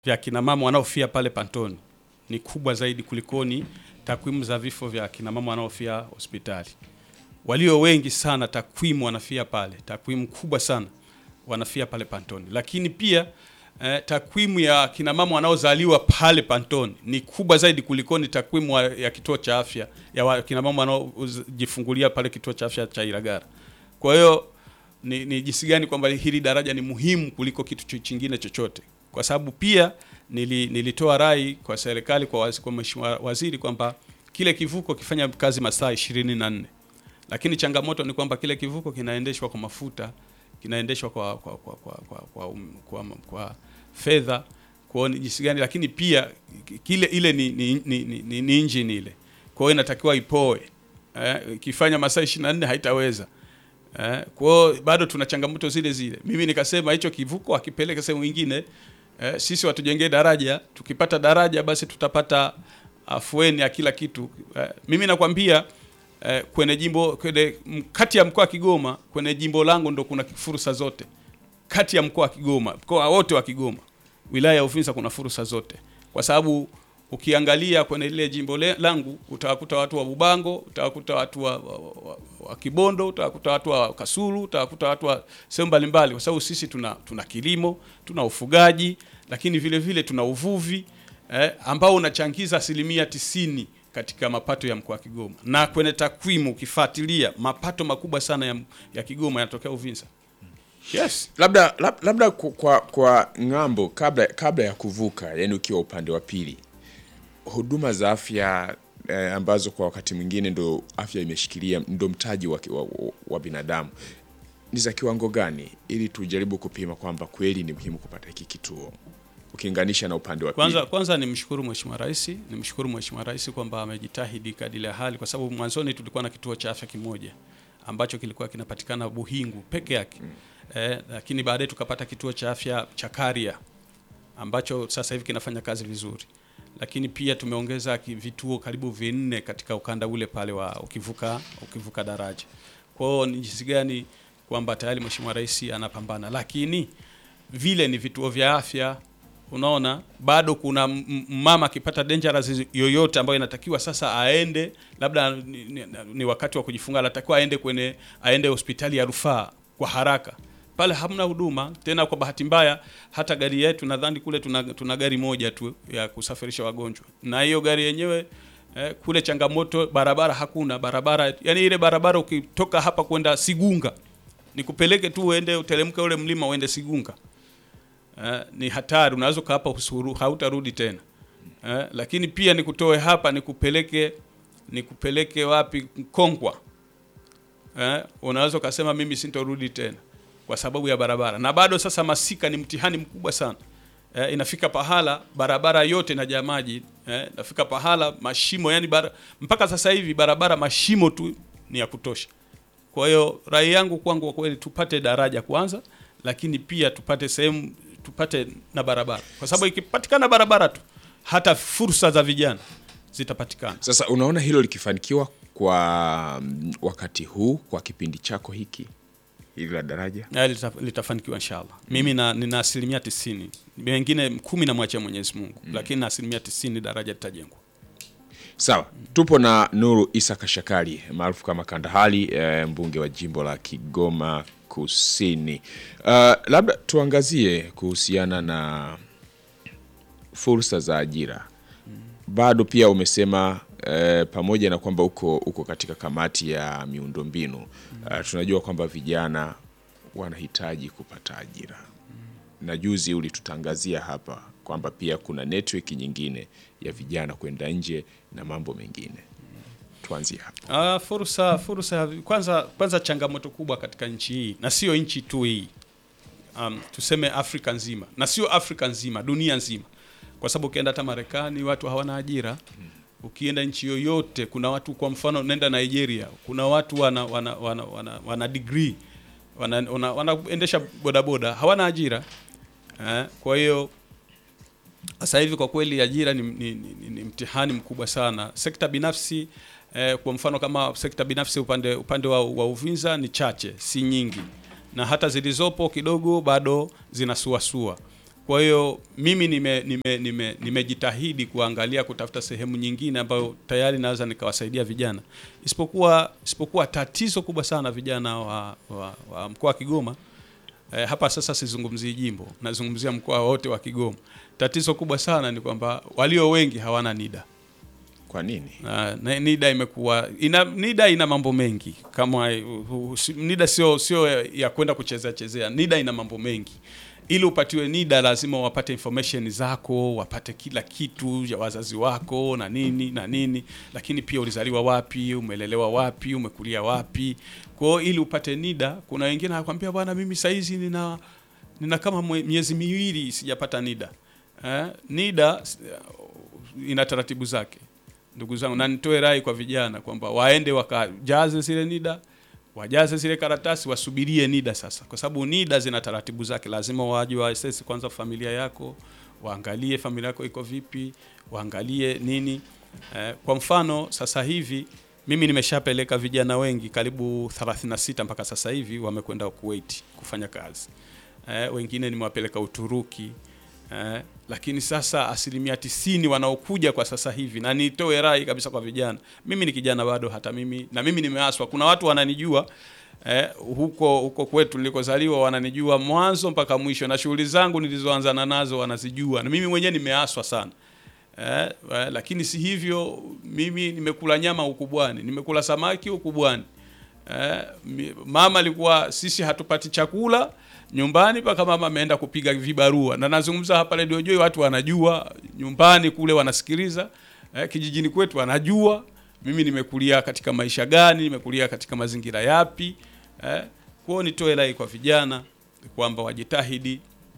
vya kina mama wanaofia pale Pantoni ni kubwa zaidi kulikoni takwimu za vifo vya kina mama wanaofia hospitali. Walio wengi sana takwimu wanafia pale, takwimu kubwa sana wanafia pale Pantoni, lakini pia eh, takwimu ya kina mama wanaozaliwa pale Pantoni ni kubwa zaidi kulikoni takwimu wa- ya kituo cha afya ya wa- kina mama wanaojifungulia pale kituo cha afya cha Ilagara. Kwa hiyo ni, ni jinsi gani kwamba hili daraja ni muhimu kuliko kitu cho- chingine chochote, kwa sababu pia nili, nilitoa rai kwa serikali kwa, waz, kwa mheshimiwa waziri kwamba kile kivuko kifanya kazi masaa ishirini na nne lakini changamoto ni kwamba kile kivuko kinaendeshwa kwa mafuta, kinaendeshwa kwa kwa kwa kwa, kwa, kwa, um, kwa, kwa fedha kwa ni jinsi gani, lakini pia kile ile ni, ni, ni, ni, ni, ni engine ile, kwa hiyo inatakiwa ipoe eh, ikifanya masaa 24 haitaweza eh, kwa hiyo bado tuna changamoto zile zile. Mimi nikasema hicho kivuko akipeleke sehemu nyingine eh, sisi watujengee daraja, tukipata daraja basi tutapata afueni ya kila kitu eh, mimi nakwambia eh, kwenye jimbo kwenye m- kati ya mkoa wa Kigoma kwenye jimbo langu ndo kuna fursa zote kati ya mkoa wa Kigoma, mkoa wote wa Kigoma, wilaya ya Uvinza kuna fursa zote, kwa sababu ukiangalia kwenye lile jimbo le, langu utawakuta watu wa Bubango, utawakuta watu wa, wa, wa, wa Kibondo, utawakuta watu wa Kasulu, utawakuta watu wa sehemu mbalimbali, kwa sababu sisi tuna, tuna kilimo, tuna ufugaji, lakini vile vile tuna uvuvi eh, ambao unachangiza asilimia tisini katika mapato ya mkoa wa Kigoma, na kwenye takwimu ukifuatilia mapato makubwa sana ya, ya Kigoma yanatokea Uvinza. Yes. labda lab- labda ku- kwa kwa ng'ambo kabla kabla ya kuvuka yani ukiwa upande wa pili huduma za afya eh, ambazo kwa wakati mwingine ndo afya imeshikilia ndo mtaji wa, wa, wa binadamu ni za kiwango gani ili tujaribu kupima kwamba kweli ni muhimu kupata hiki kituo ukilinganisha na upande wa Kwanza, pili kwanza nimshukuru Mheshimiwa Rais, nimshukuru Mheshimiwa Rais kwamba amejitahidi kadiri ya hali, kwa sababu mwanzoni tulikuwa na kituo cha afya kimoja ambacho kilikuwa kinapatikana Buhingu peke yake eh, lakini baadaye tukapata kituo cha afya cha Karia ambacho sasa hivi kinafanya kazi vizuri, lakini pia tumeongeza ki- vituo karibu vinne katika ukanda ule pale wa ukivuka ukivuka daraja. Kwa hiyo ni jinsi gani kwamba tayari Mheshimiwa Rais anapambana, lakini vile ni vituo vya afya unaona bado kuna m- m- mama akipata dangerous yoyote ambayo inatakiwa sasa aende labda ni, ni, ni wakati wa kujifunga anatakiwa aende kwenye aende hospitali ya rufaa kwa haraka pale hamna huduma tena kwa bahati mbaya hata gari yetu nadhani kule tuna, tuna gari moja tu ya kusafirisha wagonjwa na hiyo gari yenyewe eh, kule changamoto barabara hakuna barabara yani ile barabara ukitoka hapa kwenda Sigunga nikupeleke tu uende uteremke ule mlima uende Sigunga eh, ni hatari, unaweza ukaa hapa usuru, hautarudi tena eh, lakini pia nikutoe hapa nikupeleke nikupeleke wapi Kongwa eh, unaweza ukasema mimi sintorudi tena kwa sababu ya barabara, na bado sasa masika ni mtihani mkubwa sana eh, inafika pahala barabara yote inajaa maji eh, inafika pahala mashimo yani bara, mpaka sasa hivi barabara mashimo tu ni ya kutosha. Kwa hiyo rai yangu kwangu kwa kweli tupate daraja kwanza, lakini pia tupate sehemu tupate na barabara, kwa sababu ikipatikana barabara tu hata fursa za vijana zitapatikana. sasa unaona hilo likifanikiwa kwa mm, wakati huu kwa kipindi chako hiki hili la daraja Na lita, litafanikiwa inshallah. Mimi na, nina asilimia tisini, mengine kumi namwachia Mwenyezi Mungu, lakini na asilimia tisini daraja litajengwa. Sawa, tupo na Nuru Isa Kashakali maarufu kama Kandahali, eh, mbunge wa jimbo la Kigoma Kusini. Uh, labda tuangazie kuhusiana na fursa za ajira. Bado pia umesema eh, pamoja na kwamba uko, uko katika kamati ya miundombinu uh, tunajua kwamba vijana wanahitaji kupata ajira na juzi ulitutangazia hapa kwamba pia kuna network nyingine ya vijana kwenda nje na mambo mengine. Tuanzie hapo. Ah, fursa fursa kwanza kwanza changamoto kubwa katika nchi hii na sio nchi tu hii. Um, tuseme Afrika nzima na sio Afrika nzima, dunia nzima. Kwa sababu ukienda hata Marekani watu hawana ajira. Ukienda nchi yoyote kuna watu kwa mfano nenda Nigeria, kuna watu wana wana wana, wana, wana degree wana, wana, wanaendesha bodaboda hawana ajira. Eh, kwa hiyo sasa hivi kwa kweli ajira ni, ni, ni, ni, ni mtihani mkubwa sana. Sekta binafsi eh, kwa mfano kama sekta binafsi upande upande wa, wa Uvinza ni chache, si nyingi, na hata zilizopo kidogo bado zinasuasua. Kwa hiyo mimi nimejitahidi nime, nime, nimejitahidi kuangalia kutafuta sehemu nyingine ambayo tayari naweza nikawasaidia vijana, isipokuwa isipokuwa tatizo kubwa sana vijana wa, wa, wa mkoa wa Kigoma eh, hapa sasa sizungumzii jimbo, nazungumzia mkoa wote wa Kigoma. Tatizo kubwa sana ni kwamba walio wengi hawana NIDA. Kwa nini? Na, na NIDA imekuwa ina, NIDA ina mambo mengi kama uh, uh, si- NIDA sio sio ya kwenda kuchezea chezea. NIDA ina mambo mengi. Ili upatiwe NIDA lazima wapate information zako, wapate kila kitu ya wazazi wako na nini na nini, lakini pia ulizaliwa wapi, umelelewa wapi, umekulia wapi. Kwa hiyo ili upate NIDA, kuna wengine anakuambia bwana, mimi saizi nina nina kama mwe- miezi miwili sijapata NIDA. Eh, NIDA ina taratibu zake ndugu zangu, na nitoe rai kwa vijana kwamba waende wakajaze zile NIDA, wajaze zile karatasi, wasubirie NIDA sasa, kwa sababu NIDA zina taratibu zake. Lazima waje wa assess kwanza familia yako, waangalie familia yako iko vipi, waangalie nini. Eh, kwa mfano sasa hivi mimi nimeshapeleka vijana wengi karibu 36 mpaka sasa hivi wamekwenda Kuwait kufanya kazi. Eh, wengine nimewapeleka Uturuki. Eh, lakini sasa asilimia tisini wanaokuja kwa sasa hivi, na nitoe rai kabisa kwa vijana, mimi ni kijana bado, hata mimi na mimi nimeaswa. Kuna watu wananijua eh, huko huko kwetu nilikozaliwa, wananijua mwanzo mpaka mwisho, na shughuli zangu nilizoanzana nazo wanazijua, na mimi mwenyewe nimeaswa sana. Eh, eh, lakini si hivyo, mimi nimekula nyama ukubwani, nimekula samaki ukubwani. Eh, mi- mama alikuwa sisi hatupati chakula nyumbani mpaka mama ameenda kupiga vibarua, na nazungumza hapa Radio Joy, watu wanajua nyumbani kule wanasikiliza. Eh, kijijini kwetu wanajua mimi nimekulia katika maisha gani, nimekulia katika mazingira yapi. Eh, kwa hiyo nitoe rai kwa vijana kwamba wajitahidi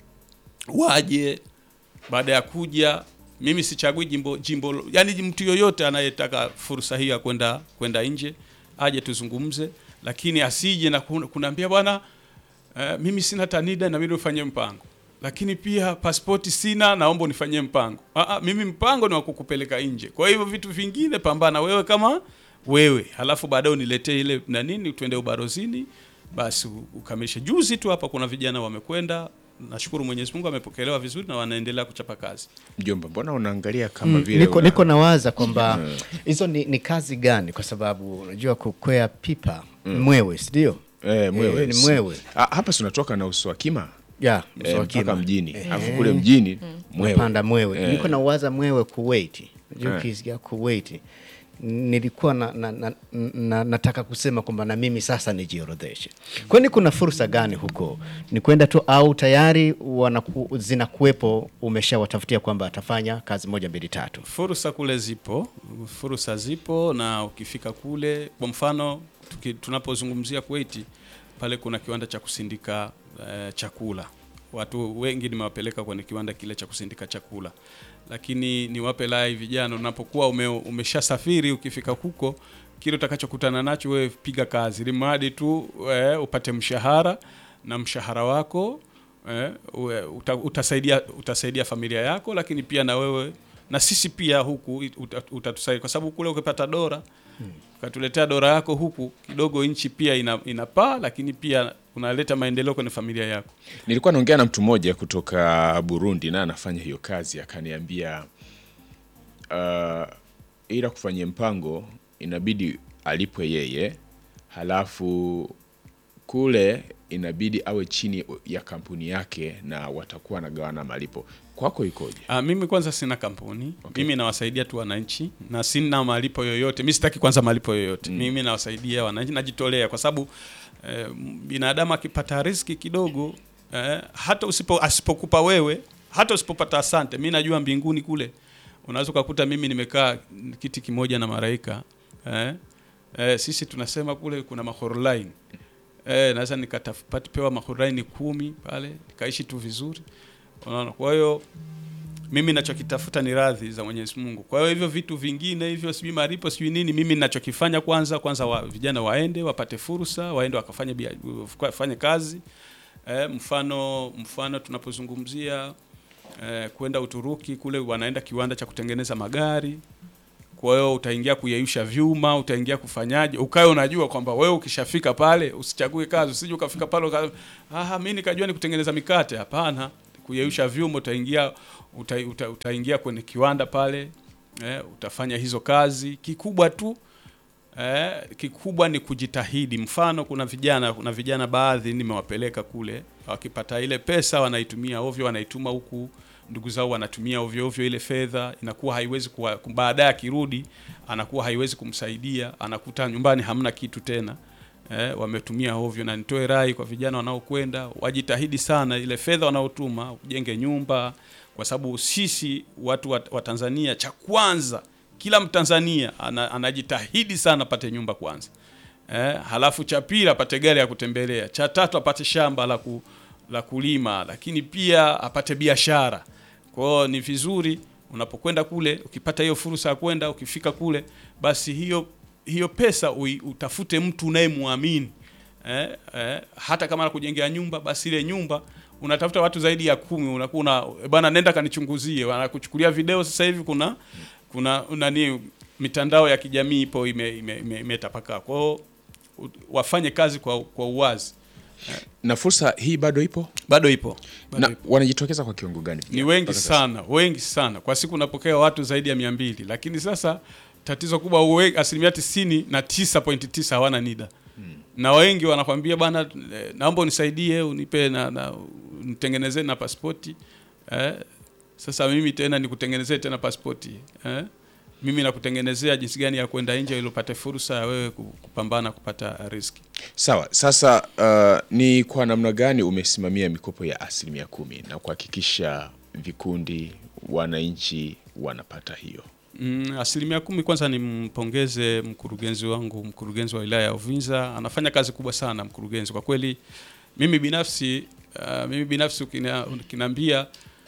waje baada ya kuja mimi sichagui jimbo jimbo yani mtu yoyote anayetaka fursa hii ya kwenda kwenda nje aje tuzungumze lakini asije na kun- kunaambia bwana eh, mimi sina tanida na mimi ufanye mpango lakini pia pasipoti sina naomba unifanyie mpango Aa, mimi mpango ni wa kukupeleka nje kwa hivyo vitu vingine pambana wewe kama wewe halafu baadaye uniletee ile na nini tuende ubarozini basi u- ukamilishe juzi tu hapa kuna vijana wamekwenda nashukuru Mwenyezi Mungu amepokelewa vizuri na wanaendelea kuchapa kazi Mjomba, mbona unaangalia kama Mm, vile niko, una- niko nawaza kwamba hizo ni, ni kazi gani, kwa sababu unajua kukwea pipa mwewe, si ndio? eh, mwewe. Eh, ni mwewe. Ah, hapa si unatoka na uso wa kima ya eh, mswakima. mpaka mjini alafu kule mjini mwewe. panda mwewe Eh. niko nawaza mwewe Kuwait Unajua Eh. ukisikia Kuwait nilikuwa na, na, na, na, nataka kusema kwamba na mimi sasa nijiorodheshe kwani kuna fursa gani huko ni kwenda tu au tayari wanaku, zinakuwepo umeshawatafutia kwamba atafanya kazi moja mbili tatu fursa kule zipo fursa zipo na ukifika kule kwa mfano tuki, tunapozungumzia Kuwait pale kuna kiwanda cha kusindika eh, chakula watu wengi nimewapeleka kwenye kiwanda kile cha kusindika chakula lakini niwape lai vijana unapokuwa ume, umeshasafiri ukifika huko kile utakachokutana nacho wewe piga kazi limradi tu eh, upate mshahara na mshahara wako eh, uwe- uta, utasaidia utasaidia familia yako lakini pia na wewe na sisi pia huku uta- utatusaidia kwa sababu kule ukipata dora ukatuletea dora yako huku kidogo nchi pia ina, inapaa lakini pia unaleta maendeleo kwenye familia yako Nilikuwa naongea na mtu mmoja kutoka Burundi na anafanya hiyo kazi, akaniambia uh, ila kufanyia mpango inabidi alipwe yeye, halafu kule inabidi awe chini ya kampuni yake na watakuwa wanagawana malipo. Kwako ikoje? Ah, mimi kwanza sina kampuni mimi nawasaidia tu wananchi na sina malipo yoyote mi sitaki kwanza malipo yoyote mimi nawasaidia wananchi najitolea kwa sababu eh, binadamu akipata riski kidogo eh, hata usipo asipokupa wewe hata usipopata asante mi najua mbinguni kule unaweza ukakuta mimi nimekaa kiti kimoja na malaika eh, eh, sisi tunasema kule kuna mahorline eh, naweza nikatapewa mahorline kumi pale nikaishi tu vizuri unaona kwa hiyo mimi nachokitafuta ni radhi za Mwenyezi Mungu. Kwa hiyo hivyo vitu vingine hivyo sijui malipo sijui nini, mimi ninachokifanya kwanza kwanza wa, vijana waende wapate fursa, waende wakafanye bia- wafanye kazi eh, mfano mfano tunapozungumzia eh, kwenda Uturuki kule wanaenda kiwanda cha kutengeneza magari. Kwa hiyo utaingia kuyeyusha vyuma, utaingia kufanyaje, ukawe unajua kwamba wewe ukishafika pale usichague kazi, usije ukafika pale uka, ah, mimi nikajua ni kutengeneza mikate. Hapana, kuyeyusha vyuma utaingia uta, uta, utaingia kwenye kiwanda pale eh, utafanya hizo kazi kikubwa tu eh, kikubwa ni kujitahidi mfano kuna vijana kuna vijana baadhi nimewapeleka kule wakipata ile pesa wanaitumia ovyo wanaituma huku ndugu zao wanatumia ovyo ovyo ile fedha inakuwa haiwezi kuwa baadaye akirudi anakuwa haiwezi kumsaidia anakuta nyumbani hamna kitu tena eh, wametumia ovyo na nitoe rai kwa vijana wanaokwenda wajitahidi sana ile fedha wanaotuma ujenge nyumba kwa sababu sisi watu wa, wa Tanzania cha kwanza kila Mtanzania ana, anajitahidi sana apate nyumba kwanza eh, halafu cha pili apate gari ya kutembelea, cha tatu apate shamba la, ku, la kulima, lakini pia apate biashara. Kwa hiyo ni vizuri unapokwenda kule, ukipata hiyo fursa ya kwenda, ukifika kule, basi hiyo hiyo pesa ui, utafute mtu unayemwamini eh, eh, hata kama anakujengea nyumba, basi ile nyumba unatafuta watu zaidi ya kumi, unakuwa una bwana, nenda kanichunguzie, wanakuchukulia video. Sasa hivi kuna kuna nani, mitandao ya kijamii ipo imetapakaa ime, ime, imetapakaa. kwa hiyo u- wafanye kazi kwa, kwa uwazi. na fursa hii bado ipo Bado ipo, bado na ipo. wanajitokeza kwa kiwango gani Ni wengi sana, wengi sana. Kwa siku unapokea watu zaidi ya mia mbili, lakini sasa tatizo kubwa uwe- asilimia tisini na tisa pointi tisa hawana NIDA na wengi wanakwambia bwana, eh, naomba unisaidie unipe na, na nitengenezee na pasipoti eh, sasa mimi tena nikutengenezee tena pasipoti eh, mimi nakutengenezea jinsi gani ya kwenda nje ili upate fursa ya wewe ku- kupambana kupata riski. sawa sasa uh, ni kwa namna gani umesimamia mikopo ya asilimia kumi na kuhakikisha vikundi wananchi wanapata hiyo Mm, asilimia kumi. Kwanza nimpongeze mkurugenzi wangu, mkurugenzi wa wilaya ya Uvinza, anafanya kazi kubwa sana mkurugenzi. Kwa kweli mimi binafsi uh, mimi binafsi ukina- ukiniambia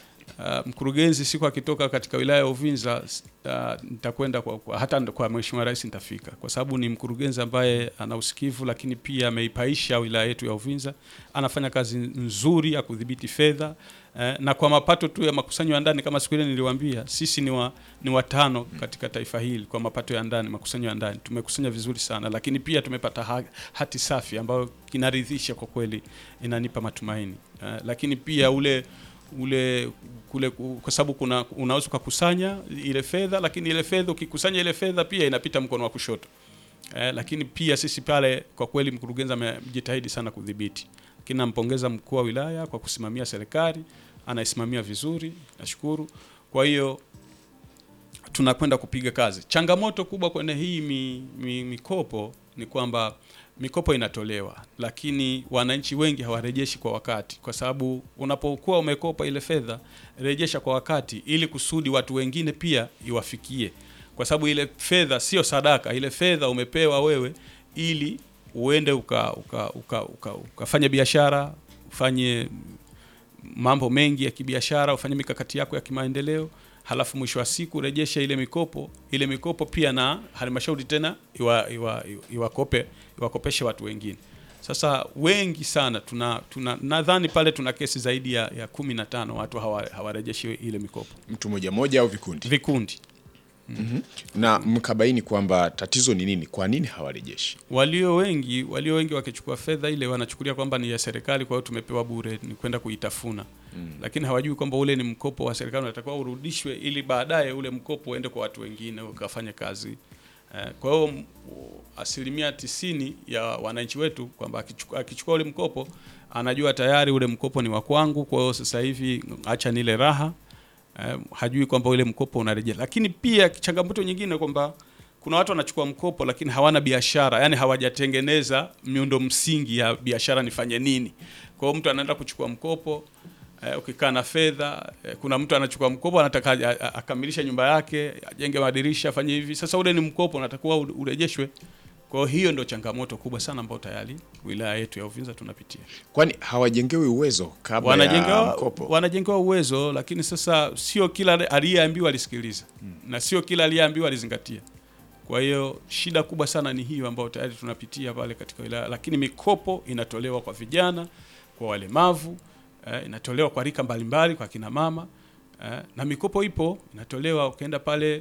uh, mkurugenzi siku akitoka katika wilaya ya Uvinza s- uh, nitakwenda kwa, kwa, hata kwa Mheshimiwa Rais nitafika, kwa sababu ni mkurugenzi ambaye ana usikivu, lakini pia ameipaisha wilaya yetu ya Uvinza. Anafanya kazi nzuri ya kudhibiti fedha eh, na kwa mapato tu ya makusanyo ya ndani, kama siku ile niliwaambia, sisi ni wa, ni watano katika taifa hili kwa mapato ya ndani, makusanyo ya ndani tumekusanya vizuri sana, lakini pia tumepata ha, hati safi ambayo kinaridhisha kwa kweli, inanipa matumaini eh, lakini pia ule ule kule ku- kwa sababu kuna unaweza ukakusanya ile fedha, lakini ile fedha ukikusanya ile fedha pia inapita mkono wa kushoto eh, lakini pia sisi pale kwa kweli mkurugenzi amejitahidi sana kudhibiti, lakini nampongeza mkuu wa wilaya kwa kusimamia serikali, anaisimamia vizuri, nashukuru. Kwa hiyo tunakwenda kupiga kazi. Changamoto kubwa kwenye hii mi, mi, mikopo ni kwamba mikopo inatolewa, lakini wananchi wengi hawarejeshi kwa wakati, kwa sababu unapokuwa umekopa ile fedha, rejesha kwa wakati, ili kusudi watu wengine pia iwafikie, kwa sababu ile fedha sio sadaka. Ile fedha umepewa wewe ili uende uka, uka, uka, uka, ukafanye biashara, ufanye mambo mengi ya kibiashara, ufanye mikakati yako ya kimaendeleo, halafu mwisho wa siku rejesha ile mikopo. Ile mikopo pia na halmashauri tena iwa, iwa, iwakope iwakopeshe watu wengine. Sasa wengi sana tuna, tuna nadhani pale tuna kesi zaidi ya, ya kumi na tano watu hawa- hawarejeshi ile mikopo, mtu moja moja au vikundi vikundi na mkabaini kwamba tatizo ni nini kwa nini hawarejeshi walio wengi walio wengi wakichukua fedha ile wanachukulia kwamba ni ya serikali, kwa hiyo tumepewa bure, ni kwenda kuitafuna mm. Lakini hawajui kwamba ule ni mkopo wa serikali, unatakiwa urudishwe ili baadaye ule mkopo uende kwa watu wengine ukafanye kazi eh, kwa hiyo m- asilimia tisini ya wananchi wetu kwamba akichukua, akichukua ule mkopo anajua tayari ule mkopo ni wa kwangu, kwa hiyo sasa hivi acha nile raha eh, hajui kwamba ule mkopo unarejea. Lakini pia changamoto nyingine kwamba kuna watu wanachukua mkopo lakini hawana biashara, yani hawajatengeneza miundo msingi ya biashara, nifanye nini? Kwa hiyo mtu anaenda kuchukua mkopo eh, ukikaa na fedha eh, kuna mtu anachukua mkopo anataka a- a- akamilishe nyumba yake, ajenge madirisha, afanye hivi. Sasa ule ni mkopo unatakiwa ure- urejeshwe. Kwa hiyo hiyo ndio changamoto kubwa sana ambayo tayari wilaya yetu ya Uvinza tunapitia kwani hawajengewi uwezo kabla ya wanajengewa mkopo wanajengewa uwezo, lakini sasa sio kila aliyeambiwa alisikiliza na sio kila aliyeambiwa alizingatia. Kwa hiyo shida kubwa sana ni hiyo ambayo tayari tunapitia pale katika wilaya, lakini mikopo inatolewa kwa vijana, kwa walemavu eh, inatolewa kwa rika mbalimbali, kwa kina mama eh, na mikopo ipo inatolewa. Ukienda pale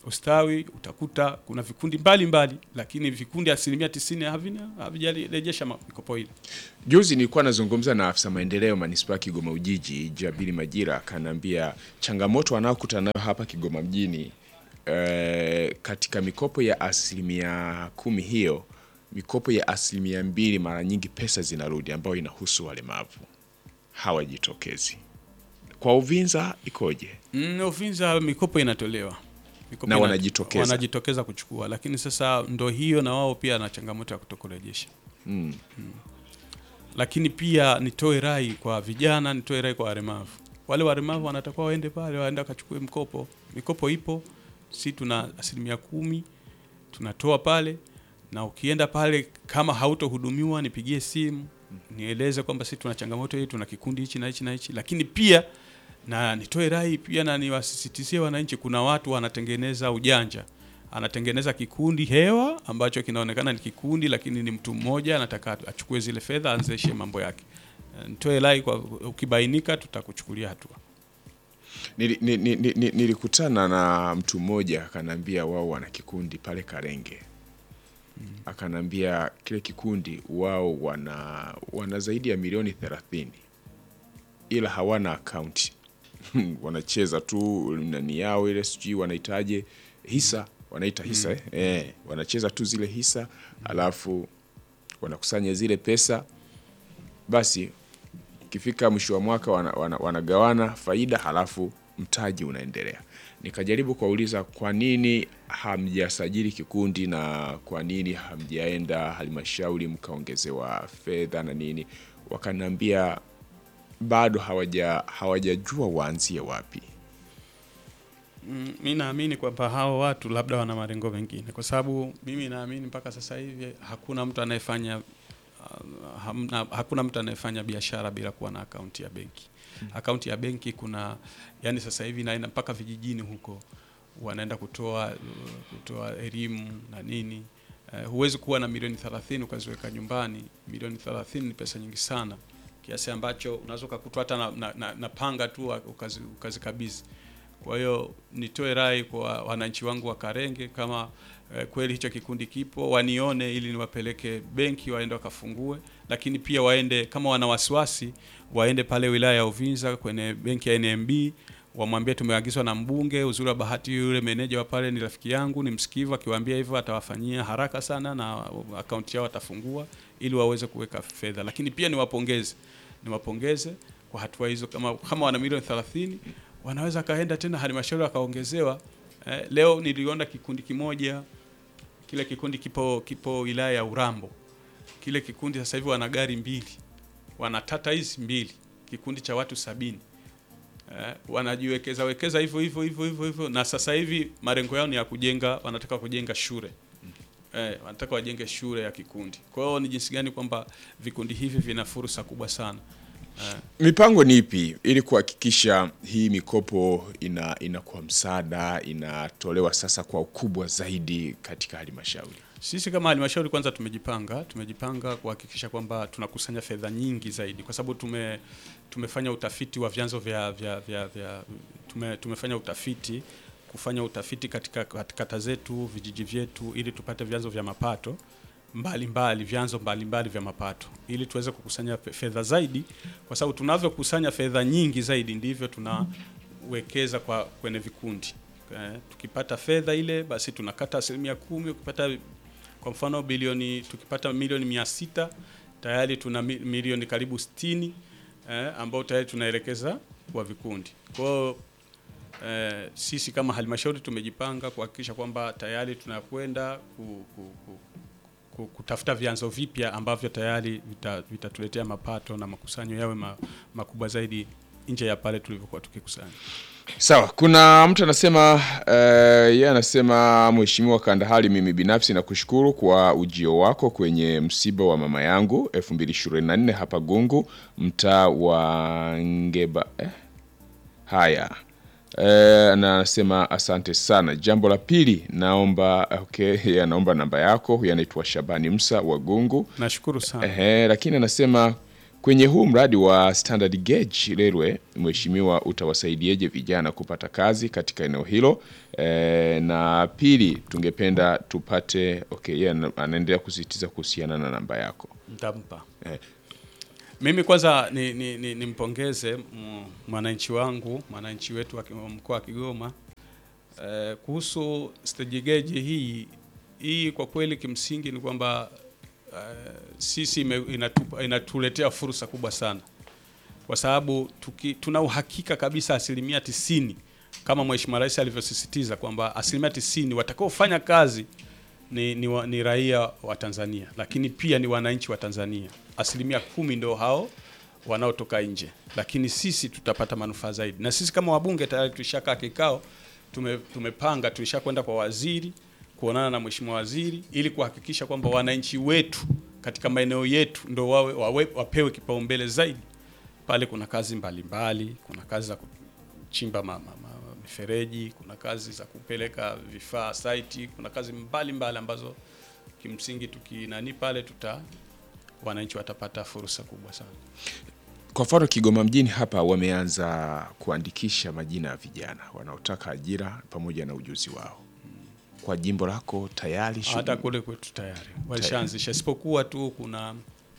ustawi utakuta kuna vikundi mbalimbali mbali, lakini vikundi asilimia tisini havina havijarejesha ma- mikopo ile. Juzi nilikuwa nazungumza na afisa maendeleo manispaa ya Kigoma Ujiji, Jabiri Majira, akaniambia changamoto wanaokutana nayo hapa Kigoma mjini eh, katika mikopo ya asilimia kumi hiyo, mikopo ya asilimia mbili mara nyingi pesa zinarudi ambayo inahusu walemavu hawajitokezi. Kwa Uvinza ikoje? Mm, Uvinza mikopo inatolewa mikopo Na ina- wanajitokeza. wanajitokeza kuchukua, lakini sasa ndo hiyo na wao pia na changamoto ya kutokurejesha Mm. lakini pia nitoe rai kwa vijana, nitoe rai kwa walemavu. Wale walemavu wanatakiwa waende pale, waende wakachukue mkopo. Mikopo ipo, si tuna asilimia kumi tunatoa pale, na ukienda pale kama hautohudumiwa, nipigie simu nieleze kwamba si tuna changamoto hii, tuna kikundi hichi na hichi na hichi. Lakini pia na nitoe rai pia na niwasisitizie wananchi, kuna watu wanatengeneza ujanja anatengeneza kikundi hewa ambacho kinaonekana ni kikundi lakini ni mtu mmoja anataka achukue zile fedha aanzishe mambo yake. Eh, Nitoe rai kwa ukibainika, tutakuchukulia hatua. Nili- ni- ni- ni- ni- Nilikutana na mtu mmoja akanambia wao wana kikundi pale Karenge. Akanambia kile kikundi wao wana wana zaidi ya milioni thelathini ila hawana akaunti wanacheza tu nani yao ile sijui wanahitaje hisa wanaita hisa eh? Eh, wanacheza tu zile hisa alafu wanakusanya zile pesa basi ikifika mwisho wa mwaka wana, wana, wanagawana faida halafu mtaji unaendelea. Nikajaribu kuwauliza kwa nini hamjasajili kikundi na kwa nini hamjaenda halmashauri mkaongezewa fedha na nini, wakaniambia bado hawaja hawajajua waanzie wapi. Mm, mi naamini kwamba hao watu labda wana malengo mengine, kwa sababu mimi naamini mpaka sasa hivi hakuna mtu anayefanya uh, hamna, hakuna mtu anayefanya biashara bila kuwa na akaunti ya benki. Akaunti ya benki kuna yani, sasa hivi inaenda mpaka vijijini huko, wanaenda kutoa uh, kutoa elimu na nini. Uh, huwezi kuwa na milioni 30 ukaziweka nyumbani. Milioni 30 ni pesa nyingi sana, kiasi ambacho unaweza ukakutwa hata na, na, na, na panga tu ukazi- ukazikabidhi kwa hiyo nitoe rai kwa wananchi wangu wa Karenge, kama eh, kweli hicho kikundi kipo, wanione ili niwapeleke benki waende wakafungue, lakini pia waende kama wana wasiwasi, waende pale wilaya ya Uvinza kwenye benki ya NMB wamwambie tumeagizwa na mbunge. Uzuri wa bahati, yule meneja wa pale ni rafiki yangu, ni msikivu. Akiwaambia hivyo atawafanyia haraka sana na akaunti yao atafungua ili waweze kuweka fedha. Lakini pia niwapongeze, niwapongeze kwa hatua hizo. Kama, kama wana milioni 30 wanaweza kaenda tena halmashauri wakaongezewa. Eh, leo niliona kikundi kimoja, kile kikundi kipo kipo wilaya ya Urambo. Kile kikundi sasa hivi wana gari mbili, wana tata hizi mbili, kikundi cha watu sabini eh, wanajiwekeza wekeza hivyo hivyo hivyo hivyo hivyo, na sasa hivi malengo yao ni ya kujenga, wanataka kujenga shule eh, wanataka wajenge shule ya kikundi. Kwa hiyo ni jinsi gani kwamba vikundi hivi vina fursa kubwa sana eh, Mipango ni ipi ili kuhakikisha hii mikopo ina inakuwa msaada, inatolewa sasa kwa ukubwa zaidi katika halmashauri? Sisi kama halmashauri kwanza tumejipanga, tumejipanga kuhakikisha kwamba tunakusanya fedha nyingi zaidi, kwa sababu tume tumefanya utafiti wa vyanzo vya, vya, vya, vya tume, tumefanya utafiti kufanya utafiti katika katika kata zetu, vijiji vyetu, ili tupate vyanzo vya mapato mbalimbali mbali, vyanzo mbalimbali mbali vya mapato ili tuweze kukusanya fe- fedha zaidi, kwa sababu tunavyokusanya fedha nyingi zaidi ndivyo tunawekeza kwa kwenye vikundi. Eh, tukipata fedha ile basi tunakata asilimia kumi. Ukipata kwa mfano bilioni, tukipata milioni mia sita tayari tuna mi- milioni karibu sitini eh, ambao tayari tunaelekeza kwa vikundi. Kwa hiyo eh, sisi kama halmashauri tumejipanga kuhakikisha kwamba tayari tunakwenda ku, ku, ku, ku, kutafuta vyanzo vipya ambavyo tayari vita- vitatuletea mapato na makusanyo yawe ma, makubwa zaidi nje ya pale tulivyokuwa tukikusanya. Sawa, kuna mtu anasema uh, yeye anasema Mheshimiwa Kandahali, mimi binafsi nakushukuru kwa ujio wako kwenye msiba wa mama yangu 2024 hapa Gungu, mtaa wa Ngeba eh? Haya eh, na anasema asante sana. Jambo la pili naomba okay, yeye anaomba namba yako. Huyu anaitwa Shabani Msa wa Gungu. Nashukuru sana. Ehe, lakini anasema kwenye huu mradi wa standard gauge railway, mheshimiwa, utawasaidiaje vijana kupata kazi katika eneo hilo? E, na pili tungependa tupate okay, yeye ana- anaendelea kusisitiza kuhusiana na namba yako. Nitampa. Eh. Mimi kwanza ni, ni, ni, nimpongeze mm, mwananchi wangu mwananchi wetu wa ki- wa mkoa wa Kigoma eh, kuhusu stage gauge hii hii, kwa kweli kimsingi ni kwamba eh, sisi ime- inatupa, inatuletea fursa kubwa sana kwa sababu tuki, tuna uhakika kabisa asilimia tisini kama Mheshimiwa Rais alivyosisitiza kwamba asilimia tisini watakaofanya kazi ni, ni, wa, ni raia wa Tanzania, lakini pia ni wananchi wa Tanzania. Asilimia kumi ndio hao wanaotoka nje, lakini sisi tutapata manufaa zaidi. Na sisi kama wabunge tayari tulishakaa kikao, tume, tumepanga tulishakwenda kwa waziri kuonana na mheshimiwa waziri ili kuhakikisha kwamba wananchi wetu katika maeneo yetu ndio wawe, wawe, wapewe kipaumbele zaidi. Pale kuna kazi mbalimbali mbali, kuna kazi za kuchimba ma, ma, ma, mifereji, kuna kazi za kupeleka vifaa site, kuna kazi mbalimbali mbali ambazo kimsingi tukinani pale tuta wananchi watapata fursa kubwa sana. Kwa mfano Kigoma mjini hapa wameanza kuandikisha majina ya vijana wanaotaka ajira pamoja na ujuzi wao. Kwa jimbo lako tayari shughuli- Hata kule kwetu tayari walishaanzisha, isipokuwa tu kuna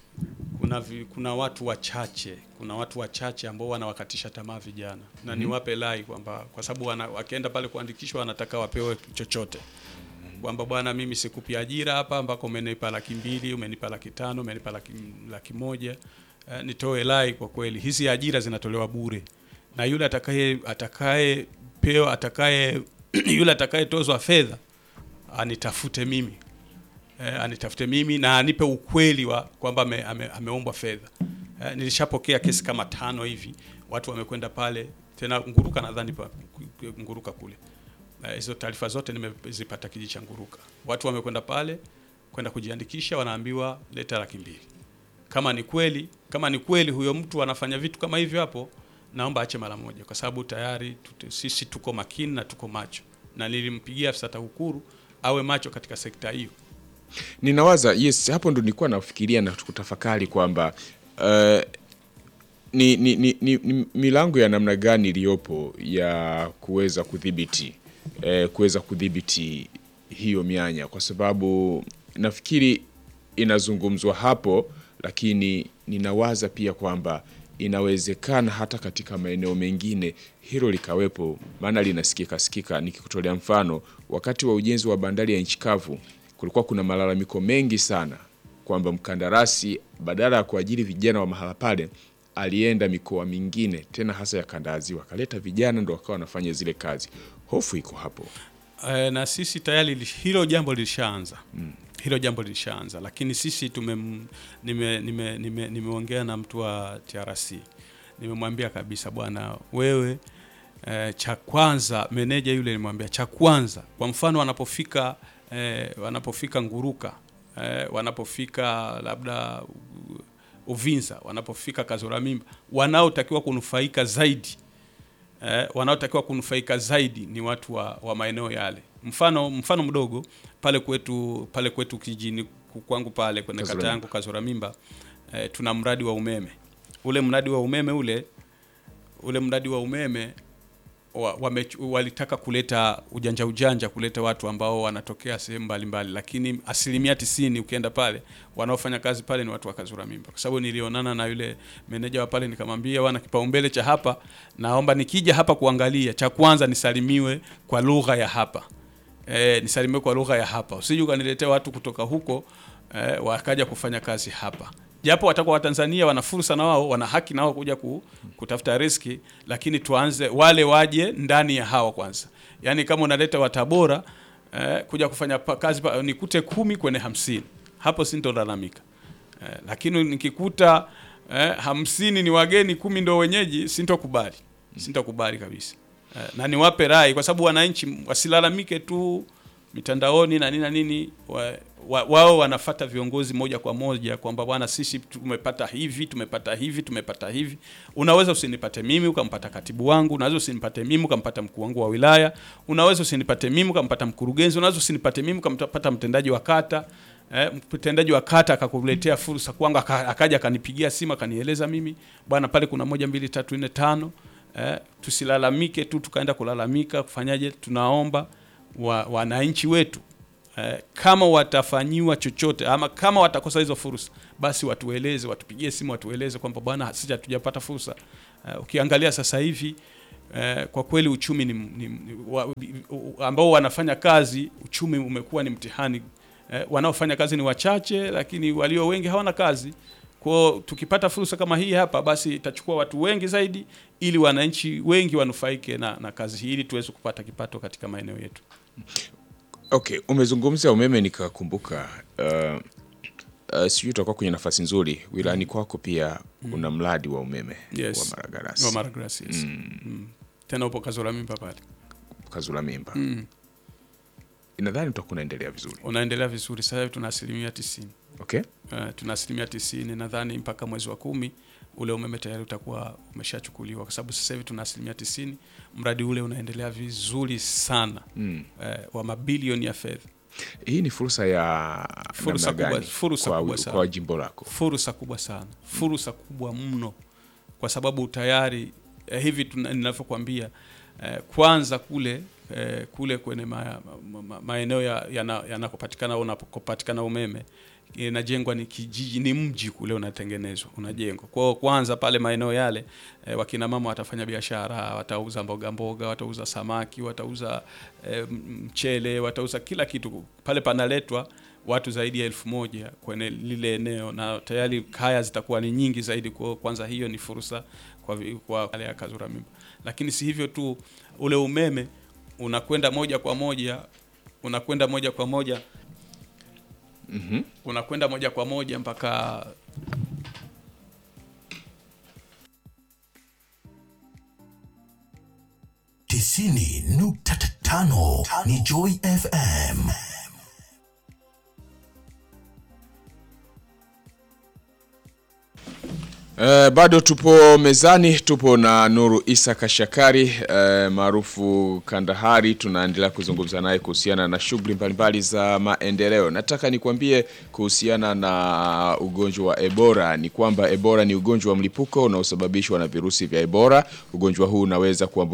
kuna vi, kuna watu wachache kuna watu wachache ambao wanawakatisha tamaa vijana, na niwape lai kwamba kwa sababu wana- wakienda pale kuandikishwa wanataka wapewe chochote kwamba bwana, mimi sikupi ajira hapa ambako umenipa laki mbili, umenipa laki tano, umenipa laki, laki moja. Eh, nitoe lai kwa kweli, hizi ajira zinatolewa bure, na yule atakaye atakaye pewa atakaye yule atakayetozwa fedha anitafute mimi eh, anitafute mimi na anipe ukweli wa kwamba ame, ame, ameombwa fedha. Eh, nilishapokea kesi kama tano hivi, watu wamekwenda pale tena Nguruka, nadhani pa- Nguruka kule Eh, hizo taarifa zote nimezipata kijiji cha Nguruka. Watu wamekwenda pale kwenda kujiandikisha, wanaambiwa leta laki mbili. Kama ni kweli, kama ni kweli huyo mtu anafanya vitu kama hivyo hapo, naomba ache mara moja, kwa sababu tayari tute, sisi tuko makini na tuko macho, na nilimpigia afisa TAKUKURU awe macho katika sekta hiyo. Ninawaza yes, hapo ndo nilikuwa nafikiria na kutafakari kwamba uh, ni, ni, ni, ni, ni milango ya namna gani iliyopo ya kuweza kudhibiti eh, kuweza kudhibiti hiyo mianya, kwa sababu nafikiri inazungumzwa hapo, lakini ninawaza pia kwamba inawezekana hata katika maeneo mengine hilo likawepo, maana linasikika sikika. Nikikutolea mfano, wakati wa ujenzi wa bandari ya nchi kavu kulikuwa kuna malalamiko mengi sana kwamba mkandarasi badala ya kuajiri vijana wa mahala pale alienda mikoa mingine tena hasa ya kanda ya Ziwa, akaleta vijana ndo wakawa wanafanya zile kazi. Hofu iko hapo. Eh, na sisi tayari li- hilo jambo lilishaanza hilo jambo lilishaanza, lakini sisi tume nime, nime, nime, nimeongea na mtu wa TRC nimemwambia kabisa, bwana wewe, eh, cha kwanza meneja yule nimwambia cha kwanza, kwa mfano wanapofika eh, wanapofika Nguruka eh, wanapofika labda uh, Uvinza, wanapofika Kazora Mimba, wanaotakiwa kunufaika zaidi eh, wanaotakiwa kunufaika zaidi ni watu wa, wa maeneo yale. Mfano mfano mdogo pale kwetu pale kwetu kijini kwangu pale kwenye Kazura kata yangu Kazora Mimba eh, tuna mradi wa umeme. Ule mradi wa umeme ule ule mradi wa umeme wa, wame, walitaka kuleta ujanja ujanja kuleta watu ambao wanatokea sehemu mbalimbali, lakini asilimia tisini ukienda pale wanaofanya kazi pale ni watu wa Kazura Mimba, kwa sababu nilionana na yule meneja wa pale nikamwambia, wana kipaumbele cha hapa, naomba nikija hapa kuangalia, cha kwanza nisalimiwe kwa lugha ya hapa e, nisalimiwe kwa lugha ya hapa, usije ukaniletea watu kutoka huko e, wakaja kufanya kazi hapa japo watakuwa Watanzania wana fursa na wao wana haki na wao kuja ku, kutafuta riski, lakini tuanze wale waje ndani ya hawa kwanza. Yaani kama unaleta Watabora eh, kuja kufanya pa, kazi pa, nikute kumi kwenye hamsini hapo sintolalamika eh, lakini nikikuta eh, hamsini ni wageni kumi ndo wenyeji sintokubali, sintokubali kabisa eh, na niwape rai kwa sababu wananchi wasilalamike tu mitandaoni na nini na nini wa, wa, wao wanafata viongozi moja kwa moja kwamba bwana, sisi tumepata hivi tumepata hivi tumepata hivi. Unaweza usinipate mimi ukampata katibu wangu, unaweza usinipate mimi ukampata mkuu wangu wa wilaya, unaweza usinipate mimi ukampata mkurugenzi, unaweza usinipate mimi ukampata mtendaji wa kata eh, mtendaji wa kata akakuletea fursa kwangu, aka- akaja akanipigia simu akanieleza mimi, bwana, pale kuna moja mbili tatu nne tano eh, tusilalamike tu tukaenda kulalamika, kufanyaje? Tunaomba wa, wananchi wetu eh, kama watafanyiwa chochote ama kama watakosa hizo fursa, basi watueleze, watupigie simu, watueleze kwamba bwana, sisi hatujapata fursa. Eh, ukiangalia sasa hivi eh, kwa kweli uchumi ni, ni, ni wa, u- ambao wanafanya kazi, uchumi umekuwa ni mtihani eh, wanaofanya kazi ni wachache, lakini walio wengi hawana kazi. Kwao tukipata fursa kama hii hapa, basi itachukua watu wengi zaidi, ili wananchi wengi wanufaike na, na kazi hii, ili tuweze kupata kipato katika maeneo yetu. Okay, umezungumzia umeme nikakumbuka. Uh, uh, sijui utakuwa kwenye nafasi nzuri wilayani kwako, pia una mradi wa umeme Yes. wa Maragarasi Wa Maragrasi, yes. Mm. Tena upo Kazora mimba pale, Kazula Mimba. Mm. Nadhani utakuwa unaendelea vizuri. unaendelea vizuri. Sasa hivi tuna asilimia tisini. Okay, Uh, tuna asilimia tisini nadhani mpaka mwezi wa kumi ule umeme tayari utakuwa umeshachukuliwa, kwa sababu sasa hivi tuna asilimia tisini. Mradi ule unaendelea vizuri sana mm. uh, wa mabilioni ya fedha, Hii ni fursa ya Fursa namna kubwa- gani fursa kwa, kubwa sana. kwa jimbo lako? fursa kubwa sana, fursa kubwa mno, kwa sababu tayari eh, hivi tuna- ninavyokuambia eh, kwanza kule eh, kule kwenye ma, ma, ma, maeneo ya- yana- yanakopatikana au unapopatikana umeme inajengwa ni kijiji, ni mji kule unatengenezwa, unajengwa. Kwa hiyo kwanza pale maeneo yale eh, wakina mama watafanya biashara, watauza mboga mboga, watauza samaki, watauza eh, mchele, watauza kila kitu pale. Panaletwa watu zaidi ya elfu moja kwenye lile eneo na tayari kaya zitakuwa ni nyingi zaidi. Kwa hiyo kwanza hiyo ni fursa kwa, vi- kwa wale ya Kazura Mimba, lakini si hivyo tu, ule umeme unakwenda moja kwa moja unakwenda moja kwa moja Mhm. unakwenda moja kwa moja mpaka tisini nukta tano ni Joy FM. Uh, bado tupo mezani, tupo na Nuru Isa Kashakari uh, maarufu Kandahari. Tunaendelea kuzungumza naye kuhusiana na shughuli mbalimbali za maendeleo. Nataka nikwambie kuhusiana na ugonjwa wa Ebola ni kwamba Ebola ni ugonjwa wa mlipuko unaosababishwa na virusi vya Ebola. Ugonjwa huu unaweza kuambu